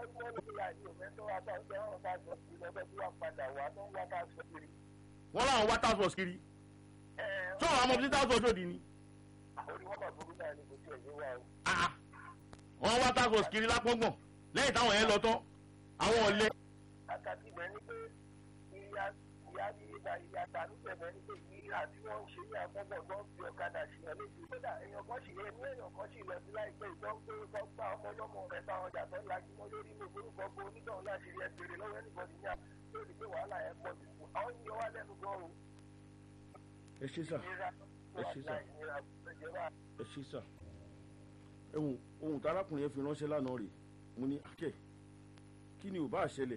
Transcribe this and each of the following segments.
wọ́n ní ìyá yìí òfin tó wá bá ń jẹ́ ọ̀rọ̀ bá sọ sí lọ́dọ̀ tí wọ́n padà wá tó ń wá bá sọ kiri. wọ́n láwọn wá task force kiri ẹ tó àwọn ọmọ tí task force òdì ni orí wọn máa burú náà ní kò tí ẹ̀ yé wa o. Ah, wọ́n wá task force kiri lápọ́ngbọ̀n lẹ́yìn táwọn yẹn lọ tán àwọn ọ̀lẹ́ àkàtì ibẹ̀ ni pé ìyá ìyá ní ìgbà ìyá tàbí bẹ̀rẹ̀ ni pé ìyá tí wọ́n ń ṣe ní àgbọ̀gbọ̀ tó ń fi ọ̀kadà sí ẹ léṣe kódà èèyàn kan sì ẹni èèyàn kan sì lọ sí láìpẹ́ ìtọ́ pé wọ́n gba ọmọ ọlọ́mọ rẹ̀ táwọn ọjà tó ń lajú mọ́ lórí gbogbo orúkọ gbogbo onítọ̀hún láti rí ẹgbẹ̀rẹ̀ lọ́wọ́ ẹnìbọ̀dì ní àná lórí pé wàhálà ẹ̀ pọ̀ jù kù àwọn yìí wá lẹ́nu gan o ẹ ṣe sà ìnira Ẹ ṣé sà. ìnira ìjọba ẹ ṣe sà ẹhùn ohun tí arákùnrin yẹn fi ránṣẹ́ lánàá rè mo ní akẹ́ kí ni ò bá ṣẹlẹ̀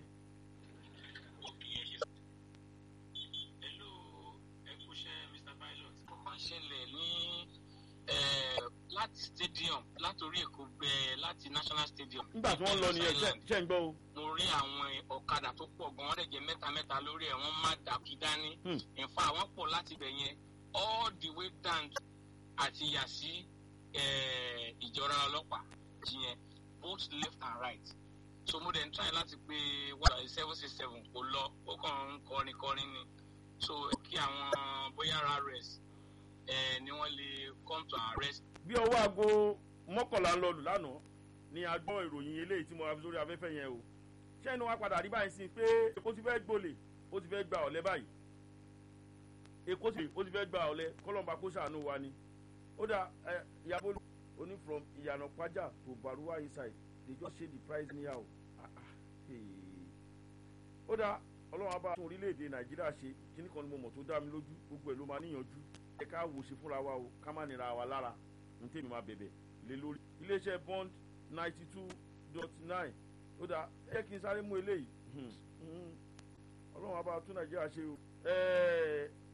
Hello, ẹ kú iṣẹ́ Mr. Pilot. Mo máa ń ṣẹlẹ̀ ní eh, láti stadium látòrí Èkó gbẹ láti National Stadium. nígbà tí wọ́n lọ nìyẹn ṣe- ṣe ń gbọ́ o Mo rí àwọn ọ̀kadà tó pọ̀ gan-an, wọ́n dẹ̀ jẹ́ mẹ́ta mẹ́ta lórí ẹ̀, wọ́n má dàbí dání. Hmm. In fact, wọ́n pọ̀ láti bẹ̀ yẹn all the way down to- àti yà sí eh, ìjọra ọlọ́pàá yẹn both left and right. So mo dẹ̀ ń try láti pé wàhálà seven six seven kò lọ, ó kàn ń kọrin kọrin ni so kí àwọn bóyá rs ẹ ni wọn lè come to arrest bí ọwọ́ aago mọ́kànlá ń lọ lù lánàá ni a gbọ́ ìròyìn eléyìí tí mo ra fi sórí afẹ́fẹ́ yẹn o ṣé inú wa padà rí báyìí sí i pé èkó ti fẹ́ gbolè ó ti fẹ́ gba ọ̀lẹ́ báyìí èkó ti ó ti fẹ́ gba ọ̀lẹ́ kọ́lọ́mbà kó ṣàánú wa ni ó dà ẹ ìyàbọ̀ oní from ìyànà pàjá to baruwa inside they just say the price near o Ah, ah, hey. ó dà ọlọ́run abá tún orílẹ̀-èdè nàìjíríà ṣe kíní kan ni mo mọ̀ tó dá mi lójú gbogbo ẹ̀ ló máa níyànjú ẹ ká wò ṣe fúnra wa o ká má nira wa lára ní tèmi máa bẹ̀bẹ̀ lé lórí. iléeṣẹ́ bond ninety two dot nine ó dà ẹ kí n sáré mú eléyìí Hmm, hmm. ọlọ́run abá tún nàìjíríà ṣe o. Ẹ,